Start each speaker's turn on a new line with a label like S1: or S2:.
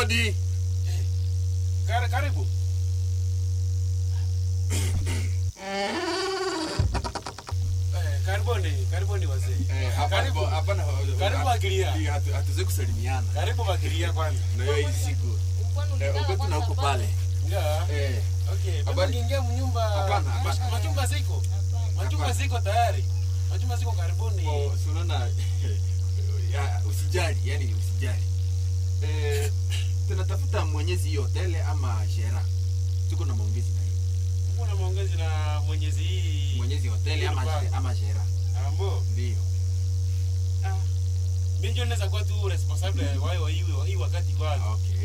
S1: Hodi.
S2: Kar, karibu. Eh, karibuni, karibuni wazee.
S1: Eh, hapa
S2: Karibu.
S1: hapa hapana.
S2: Karibu Agiria.
S1: Hatu- hatu- Hatuwezi kusalimiana.
S2: Karibu Bakiria kwanza.
S1: Na hiyo hii siku. Eh, uko tu na huko pale.
S2: Yeah.
S1: Eh.
S2: Okay, bado
S1: Habari?
S2: ukiingia mnyumba.
S1: Hapana, hapana.
S2: Mach- Machumba ziko. Machumba
S1: Hapana.
S2: ziko tayari. Machumba ziko karibuni.
S1: Oh, si unaona ya, usijali, yani usijali. Eh, tunatafuta mwenyezi hii hoteli ama shera. Tuko na maongezi na yeye.
S2: Uko na maongezi na Mwenyezi hii.
S1: Mwenyezi hoteli ama
S2: Hii
S1: she- ama shera.
S2: Ambo.
S1: Ndio.
S2: Ah. Mimi ndio naweza kuwa tu responsible wa hii hii wakati kwanza.
S1: Okay.